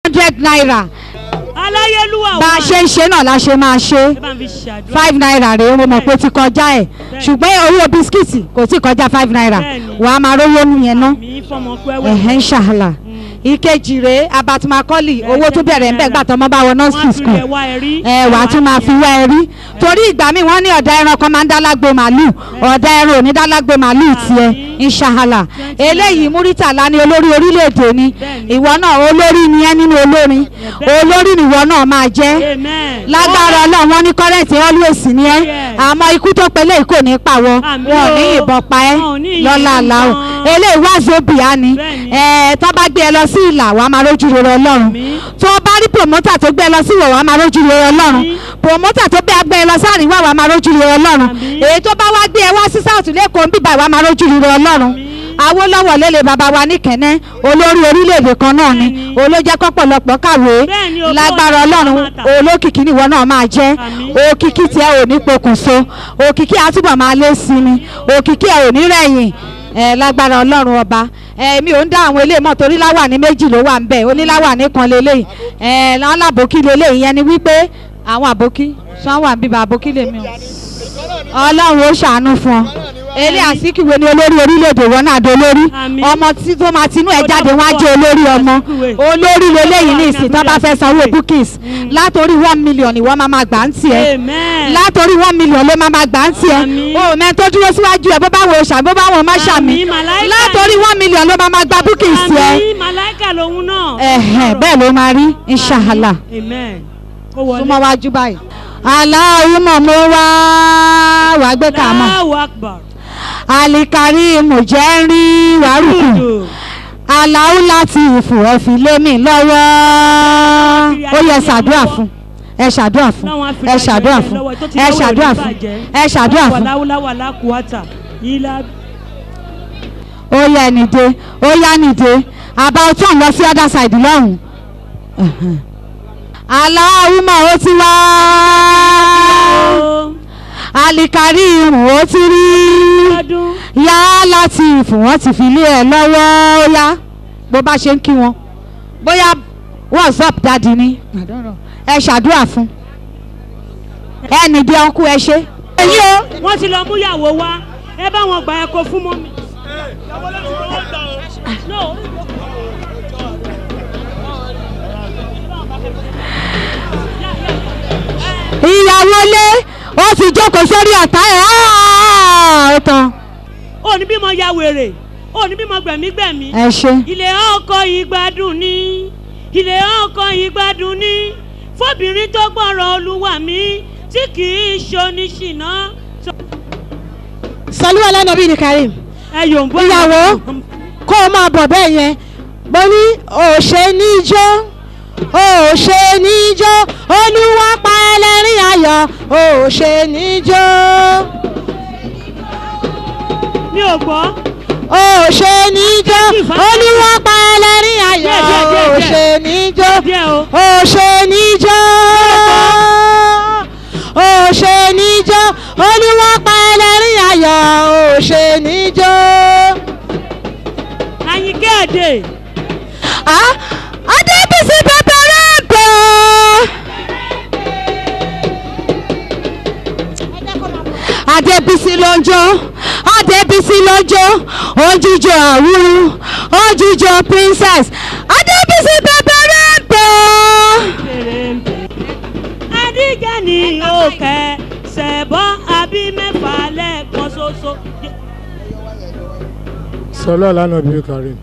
hundred naira aláyélúwà bá a ṣe ń ṣe náà la ṣe máa ṣe ẹ bá ń fi ṣàdúrà five naira rèé mo mọ̀ pé ó ti kọjá ẹ̀ ṣùgbọ́n owó bisikíìtì kò tí kọjá five naira Bẹ́ẹ̀ni. wàá máa rówó nù yẹn ná mi fọmọ pẹ́wẹ́ ẹ̀hẹ́n ṣàhàlà ìkejì rèé abatimakọ́lì owó tó bẹ̀rẹ̀ ń bẹ̀ gbà tọmọ bá wọ nursery wọ́n fi school rẹ̀ wá ẹ̀rí ẹ wà á tún máa fi wá ẹ rí torí ìgbà míì wọ́n ní ọ̀dà ẹran kan máa ń dálágbo màálù ọ̀dà ẹran ò ní dálágbo màálù tiẹ̀ inṣàhàlà eléyìí múrítàlá ní olórí orílẹ̀-èdè ni Bẹ́ẹ̀ni. ìwọ náà olórí ni ẹ́ nínú olórin olórí ni ìwọ náà máa jẹ́ amen lágbára ọlọ́run wọn ní kọ́rẹ́ǹtì always ni ẹ́ Yes. àmọ́ ikú tó pélé yìí kò ní pa wọ́ Àmín wọn ò ní o. yìnbọn pa ẹ́ Wọn ò ní lọ́la yìnbọn àlàó pa. eléyìí wá zobia ni Bẹ́ẹ̀ni. ẹ̀ tó bá gbé ẹ lọ sí ìlà wàá máa rójú rere ọlọ́run Àmín. tó bá rí promoter tó gbé ẹ lọ sí ìwọ̀ wàá máa rójú rere ọlọ́run Àmín. promoter tó gbé gbé ẹ lọ sí àríwá wàá máa rójú rere ọlọ́run Àmín. èyí tó bá wá gbé ẹ wá sí south lẹ́kọ̀ọ́ ń bíbá wàá máa rójú rere ọlọ́run Àmín. Awólọ́wọ̀ lélẹ̀ bàbá wa ní kẹ́nẹ́ olórí orílẹ̀-èdè kan náà ni Bẹ́ẹ̀ni. olójẹ́ kọ́pọ̀lọpọ̀ kàwé Bẹ́ẹ̀ni, o, lágbára bọ́ọ̀lù ọlọ́run máa tà. olókìkí nìwọ náà máa jẹ́ Àmín. òkìkí tí ẹ ò ní pokùnso òkìkí àtúbọ̀ máa lé sí ni òkìkí ẹ ò ní rẹ̀yìn ẹ lágbára ọlọ́run ọba ẹ mi ò ń dá àwọn eléyìí mọ̀ torí láwàní méjì ló wà ń bẹ̀ oníláwàní kan lélẹ́yìí ẹ lálábòkí lélẹ́yìí yẹn ni wípé àwọn àbókí sanwó àbíbá àbókí lèmi o ọlọ́run ó ṣàánú fún ọ ilé àsìkìwé ni olórí orílẹ̀-èdè wọn náà dolórí Àmín. ọmọ tí tó máa tinú ẹ̀ Ó jáde dàbọ̀ wọ́n á jẹ́ olórí ọmọ Àsìkìwé. olórí lélẹ́yìn ní ìsìn tó bá fẹ́ sanwó Àsìkìwé. bookings látòrí one million ìwọ máa máa gbà ń tiẹ̀ amen látòrí one million ló máa máa gbà ń tiẹ̀ Àmín. o mẹ́ tó dúró síwájú ẹ̀ bó bá wo ṣàmì bó bá wọn má ṣàmì Àmín, màláíkà látòrí one million ló máa máa gba bookings tiẹ̀ àmì màláìkà lòun náà ẹ̀hẹ̀ bẹ́ẹ̀ ló máa rí inṣàhàlà amen ó wọlé súnmọ́ wájú báyìí aláwùmọ̀ mo wá wàá gbé kàmọ́ Allahu akbar alikarimu jẹ́ ń rí wàrúkù Dùdù. aláwù láti ìfò ẹ fi lé mi lọ́wọ́ ó yẹ ṣàdúrà fún ẹ ṣàdúrà fún Láwọn Áfíríkà ẹ ṣàdúrà ìjọba fún lọ́wọ́ tó ti ẹ lọ́wọ́ ṣàdúrà ìlú fún bàjẹ́. ẹ ṣàdúrà fún wàláwùláwà lákùúwàtà ilá ó yẹ nìde ó yá nìde àbá ọtún lọ sí other side lọ́hùn. aláwùmọ̀ ó ti wá alikarimu ó ti rí ọdún yá láti ìfò wọn ti fi lé ẹ lọ́wọ́ ó yá bó bá ṣe ń kí wọn bóyá what's up daddy ni ẹ ṣàdúrà fún ẹ nìdí ọkú ẹ ṣe. èyí o wọ́n ti lọ mú ìyàwó wá ẹ bá wọn gbà ẹ kó fún mọ́mí. No. ìyàwó lé ó ti jókòó sórí ọ̀tá ẹ̀ áá, ó tán ó ní bímọ ya wèrè ó ní bímọ gbẹ̀mígbẹ̀mí. ẹ ṣe. ilé ọkọ ìgbádùn ní ilé ọkọ ìgbádùn ní fóbìnrin tó gbọ́rọ̀ olúwa mi tí kì í ṣoníṣìná. sọlú ọlọ́nàbí ni karim ẹ yòǹbó Ìyàwó. kó o máa bọ̀ bẹ́ẹ̀ yẹn mo ní òṣè níjó òṣè níjó olúwa pa ẹlẹ́rìn ayọ̀ òṣè níjó mi ò gbọ́. òṣè níjó olúwa pa ẹlẹ́rìn ayọ̀ Díẹ̀, díẹ̀, díẹ̀, díẹ̀. òṣè níjó díẹ̀ o. òṣè níjó òṣè níjó olúwa pa ẹlẹ́rìn ayọ̀ òṣè níjó. àyìnkẹ́ èdè Ah, Adébísí pẹpẹrẹ gbọ́. Adébísí ló ń jó Adébísí ló ń jó òjijì àwúrú òjijì princess Adébísí pẹpẹrẹ gbọ́. adíjà ní òkè ṣẹ̀bọ́ àbí mẹ́fà lẹ́ẹ̀kan ṣoṣo. sọlá lánàá bíi karim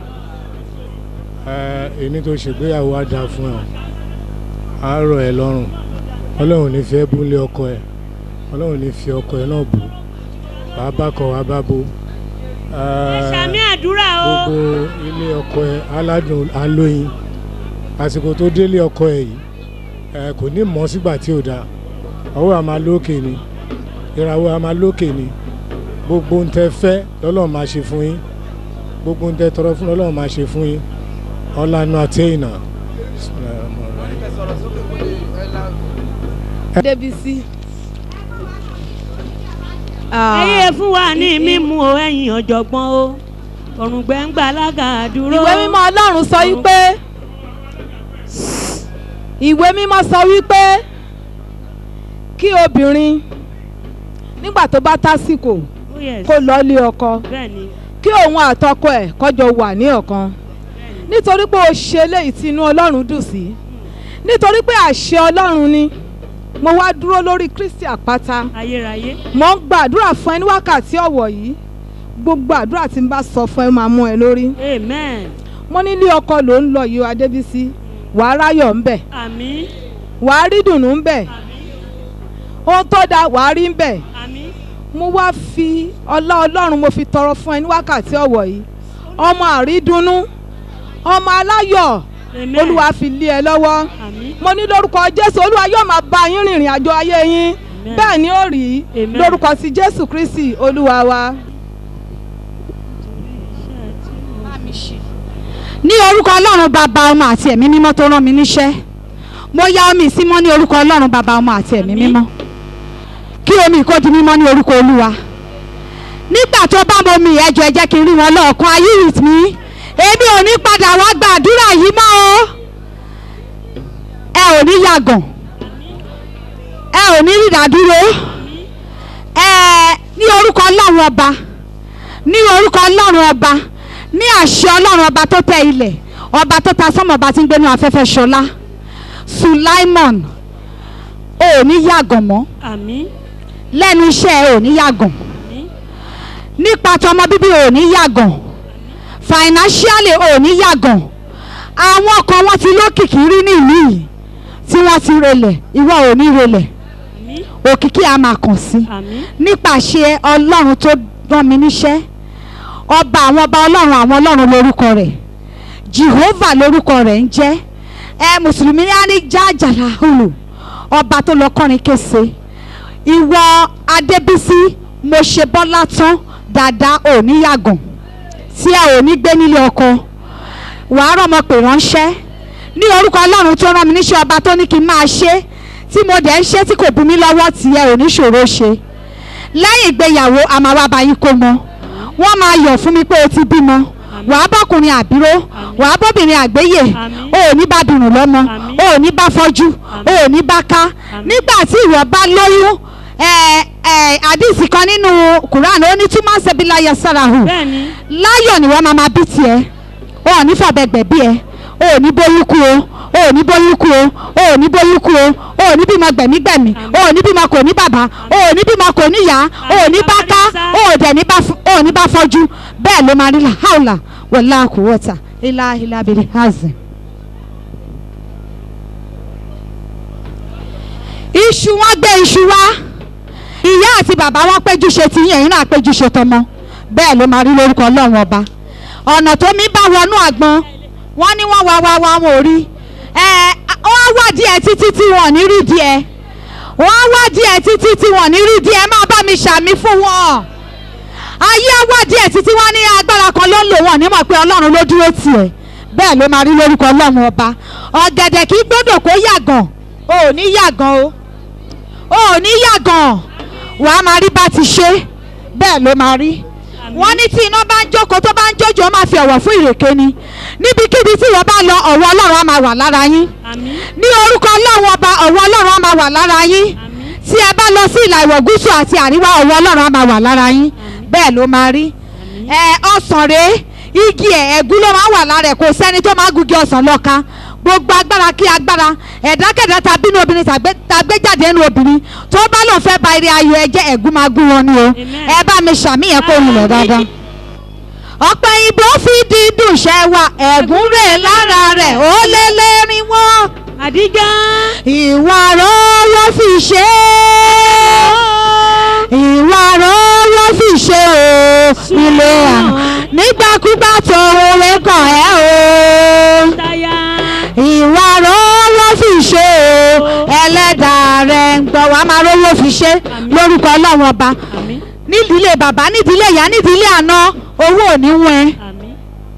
ẹ ẹni tó ṣègbéyàwó á dáa fún ẹ á rọ̀ ẹ́ lọ́rùn ọlọ́run ní fi ẹ́ búlé ọkọ ẹ ọlọ́run ní fi ọkọ ẹ náà bù wàá bá kọ wàá bá bo ẹ, sàmì àdúrà o. gbogbo ilé ọkọ ẹ aládùn alóyin àsìkò tó délé ọkọ ẹ yìí ẹ kò ní mọ̀ sígbà tí ò dáa ọwọ́ àmà lókè ni ìràwọ̀ àmà lókè ni gbogbo ń tẹ fẹ́ lọ́lọ́run máa ṣe fún yín gbogbo ń tẹ tọrọ fún lọ́lọ́run máa ṣe fún yín ọ̀làna àtẹ̀yìnà. Débísí. ẹyẹ fún wa ní mímú o ẹ̀yin ọ̀jọ̀gbọ́n o òrùngbẹ́ ń gbà lága dúró. ìwé mímọ́ ọlọ́run sọ wípé ìwé mímọ́ sọ wípé kí obìnrin nígbà tó bá tásìkò Oh yes. kó lọ lé ọkọ Bẹ́ẹ̀ni. kí òun àtọkọ ẹ̀ kọjọ wà ní ọ̀kan nítorí pé o ṣe eléyìí tí inú ọlọ́run dùn sí nítorí pé àṣẹ ọlọ́run ni mo wá dúró lórí kristi àpáta Ayérayé. mo ń gbàdúrà fún ẹ ní wákàtí ọ̀wọ̀ yìí gbogbo àdúrà tí n bá sọ fún ẹ máa mú ẹ lórí Amen. mo ní ilé ọkọ ló ń lọ yìí o adébísí wàá ráyọ̀ ńbẹ̀ Àmín. wàá rí dùnnú ńbẹ̀ ohun tó dáa wàá rí ńbẹ̀ Àmín. mo wá fi ọlá ọlọ́run mo fi tọrọ fún ẹ ní wákàtí ọ̀wọ̀ yìí ọmọ àrídùnnú ọmọ aláyọ̀ Amen. olúwa fi lé ẹ lọ́wọ́ Àmín. mo ní lórúkọ jésù olúwa yóò máa bá yín rìnrìn àjò ayé yín Amen. bẹ́ẹ̀ ni ó rí Amen. lórúkọ sí jésù kristi olúwa wa. ní orúkọ ọlọ́run bàbá ọmọ àti ẹ̀mí mímọ́ tó rán mi níṣẹ́ mo ya omi ìsímọ́ ní orúkọ ọlọ́run bàbá ọmọ àti ẹ̀mí Àmín. mímọ́ kí omi kó di mímọ́ ní orúkọ olúwa nígbà tó bá mo mi ẹjọ́ ẹ jẹ́ kí n rí wọn lọ́ọ̀kan are you with me èmi ò ní padà wá gba àdúrà yìí mọ́ o ẹ ò ní yàgàn ẹ ò ní rìdádúró ẹ ní orúkọ ọlọ́run ọba ní orúkọ ọlọ́run ọba ní àṣẹ ọlọ́run ọba tó tẹ ilẹ̀ ọba tó ta sọ́mọ̀ ọba tí ń gbénu afẹ́fẹ́ ṣọlá sulaimon ò ní yàgàn mọ́ Àmín. lẹ́nu iṣẹ́ ẹ ò ní yàgàn Àmín. nípa tọmọ bíbí ò ní yàgàn financially ò ní yàgàn àwọn kan wọ́n ti lókìkí rí ní ìlú yìí tí wọ́n ti relẹ̀ ìwọ ò ní relẹ̀ Àmín. òkìkí a máa kàn sí Àmín. nípasẹ̀ ọlọ́run tó rán mi níṣẹ́ ọba àwọn ọba ọlọ́run àwọn ọlọ́run lórúkọ rẹ̀ jehovah lórúkọ rẹ̀ ń jẹ́ ẹ mùsùlùmí ní á ní jájàlá hùlù ọba tó lọ kọrin kése ìwọ adébísí mo ṣe bọ́lá tán dáadáa ò ní yàgàn tí ẹ ò ní gbé nílé ọkọ wàá rọmọ pè ránṣẹ́ ní orúkọ ọlọ́run tó rán mi níṣẹ́ ọba tó ní kí n máa ṣe tí mo dẹ̀ ń ṣe tí kò bu mí lọ́wọ́ tí ẹ ò ní ṣòro ṣe lẹ́yìn ìgbéyàwó a máa wá bá yín kó mọ wọ́n máa yọ̀ fún mi pé o ti bímọ wàá bọ́kùnrin àbíró wàá bọ́bìnrin àgbéyè Àmín. o ò ní bá dùnú lọ́mọ Àmín. o ò ní bá fọ́jú o ò ní bá ká nígbà tí ìwọ bá lóyún ẹ ẹ àdìsí kan nínú Quran ó ní túmọ̀ ṣẹbílá yasarahu Bẹ́ẹ̀ni. láyọ̀ ni wọ́n máa ma bí tiẹ̀ o ò ní fàbẹ̀gbẹ̀ bí ẹ o ò ní bóyún kú o o ò ní bóyún kú o o ò ní bóyún kú o o ò ní bímọ gbẹ̀mígbẹ̀mí o ò ní bímọ kò ní bàbá o ò ní bímọ kò ní yá o ò ní bá ká o ò dẹ̀ ní bá f- o ò ní bá fọ́jú bẹ́ẹ̀ ló máa rí la haula wàlá kúwọ́tà ilá ilá abiri hazi. iṣu wọn gbé iṣu wá ìyá àti bàbá wọn péjú ṣe ti yín ẹ̀yin náà péjú ṣe tọmọ bẹ́ẹ̀ ló máa rí lórúkọ ọlọ́run ọba ọ̀nà tó mi bá wọnú àgbọn wọ́n ní wọ́n wá wá wá wọn ò rí ẹ wọ́n wá díẹ̀ títí tí wọ́n ò ní rí díẹ̀ wọ́n wá díẹ̀ títí tí wọ́n ò ní rí díẹ̀ máa bá mi ṣàmì fún wọn ayé wá díẹ̀ títí wọ́n ní agbára kan ló ń lò wọ́n nímọ̀ pé ọlọ́run ló dúró tiẹ̀ bẹ́ẹ̀ ló máa rí lórúkọ ọlọ́run ọba ọ̀gẹ̀dẹ̀ kì í gbọ́dọ̀ kó yàgàn o ò ní yàgàn o o ò ní yàgàn wàá máa rí bá ti ṣe bẹ́ẹ̀ ló máa rí wọ́n ní tí iná bá ń jókòó tó bá ń jójó ó máa fi ọ̀wọ̀ fún ìrèké ni níbikíbi tí wọ́n bá lọ ọ̀wọ̀ ọlọ́run á máa wà lára yín Àmín. ní orúkọ ọlọ́run ọba ọ̀wọ̀ ọlọ́run á máa wà lára yín Àmín. tí ẹ bá lọ sí ìlà ìwọ̀ gúúsù àti àríwá ọ̀wọ̀ ọlọ́run á máa wà lára yín bẹ́ẹ̀ ló máa rí ẹ ọsàn rèé igi ẹ̀ ẹ̀gún ló máa wà lára ẹ̀ kò sẹ́ni tó máa gungi ọsàn lọ́ka gbogbo agbára kí agbára ẹ̀dákẹ́dá tàbí inú obìnrin tàgbé- tàgbéjáde inú obìnrin tó bá lòun fẹ́ ba eré ayọ̀ ẹ jẹ́ ẹ̀gún máa gún wọn ni o Amen. ẹ bá mi ṣàmìyàn kó rìn lọ dáadáa ọ̀pẹ ìbò fi dídùn ṣẹ́ wa ẹ̀gún rè lára rẹ̀ ó lé lẹ́rìn wọ́n Àdíjà. ìwà rọ́ ló fi ṣe é ìwà rọ́ ló fi ṣe o nílé àná nígbàkúgbà tó oore kàn ẹ́ o Táyà. ìwà rọ́ ló fi ṣe o ẹlẹ́dàá rẹ̀ ń gbọ́ wàá máa rówó fi ṣe lórúkọ ọlọ́run ọba Àmín. nídìílé bàbá nídìílé ìyá nídìílé àná owó ò ní wọ́n ẹ́ Àmín.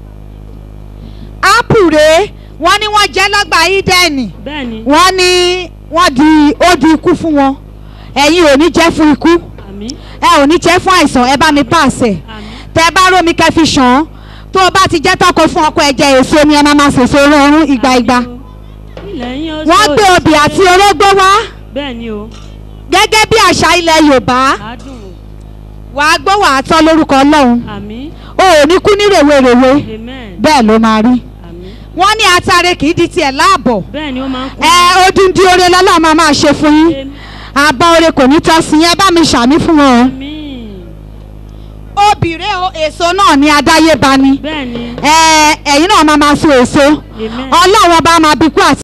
ápù rèé wọ́n ní wọ́n jẹ́ lọ́gbà ídẹ́ẹ̀nì Bẹ́ẹ̀ni. wọ́n ní wọ́n di ó di ikú fún wọn ẹ̀yin ò ní jẹ́ fún ikú Àmín. ẹ ò ní jẹ́ fún àìsàn ẹ bá mi pàṣẹ Àmín. tẹ bá rómi kẹ́ fi ṣàn án tó o bá ti jẹ́ tọkọ fún ọkọ ẹ jẹ èso ni ẹ máa ma sèso rọrùn ìgbà ìgbà lẹ́yìn oṣù wọ́n gbé obì àti orógbó wá bẹ́ẹ̀ ni o gẹ́gẹ́ bí àṣà ilẹ̀ yorùbá adùn wàá gbọ́ wàá tọ́ lórúkọ ọlọ́run àmín o ò ní kú ní rèwerèwe amen bẹ́ẹ̀ ló máa rí àmín wọ́n ní atare kì í di tiẹ̀ láàbọ̀ bẹ́ẹ̀ ni ó máa ń kú ẹ odindi oore lọ́lọ́run máa máa ṣe fún yín àbá oore kò ní tọ́ sí yẹn bá mi ṣàmì fún wọn o. àmín obìnrin o èso náà ní adáyébá ni bẹ́ẹ̀ ni ẹ ẹ̀yin náà máa máa so èso amen ọlọ́run ọba máa bí kú àti